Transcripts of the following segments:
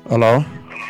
Halo, Halo,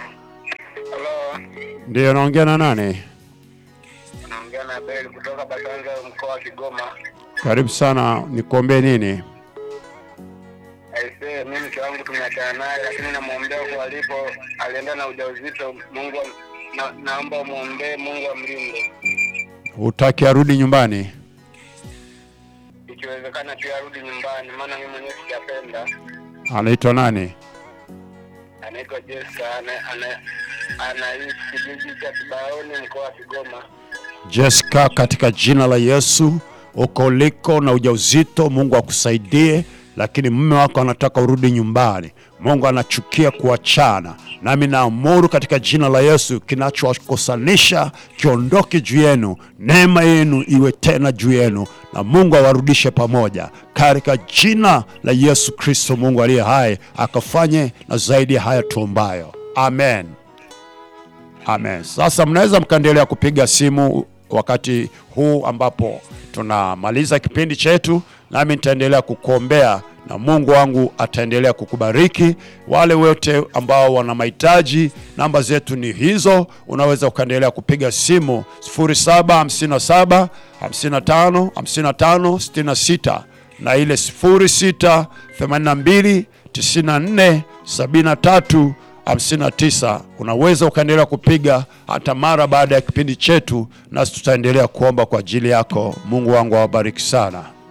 ndiyo naongea na nani? naongea na Beli kutoka Batanza, mkoa wa Kigoma. Karibu sana, nikuombee nini? Aisee, mimi mke wangu tumeachana naye, lakini namwombea kwa alipo, alienda na ujauzito. Mungu am- na, naomba umwombee, Mungu amlinde, Hutaki arudi nyumbani? ikiwezekana pia arudi nyumbani, maana mimi mwenyewe sijapenda. Anaitwa nani? Anaitwa Jessica, ana- ana- anaishi kijiji cha Kibaoni, mkoa wa Kigoma. Jessica, katika jina la Yesu, uko uliko na ujauzito, Mungu akusaidie, lakini mume wako anataka urudi nyumbani. Mungu anachukia kuachana, nami naamuru katika jina la Yesu, kinachowakosanisha kiondoke juu yenu, neema yenu iwe tena juu yenu, na Mungu awarudishe pamoja katika jina la Yesu Kristo, Mungu aliye hai, akafanye na zaidi ya haya tuombayo, amen. Amen. Sasa mnaweza mkaendelea kupiga simu wakati huu ambapo tunamaliza kipindi chetu, nami nitaendelea kukuombea na Mungu wangu ataendelea kukubariki. Wale wote ambao wana mahitaji, namba zetu ni hizo, unaweza ukaendelea kupiga simu 0757 55 55 66 na ile 06 82 94 73 59 unaweza ukaendelea kupiga hata mara baada ya kipindi chetu, nasi tutaendelea kuomba kwa ajili yako. Mungu wangu awabariki sana.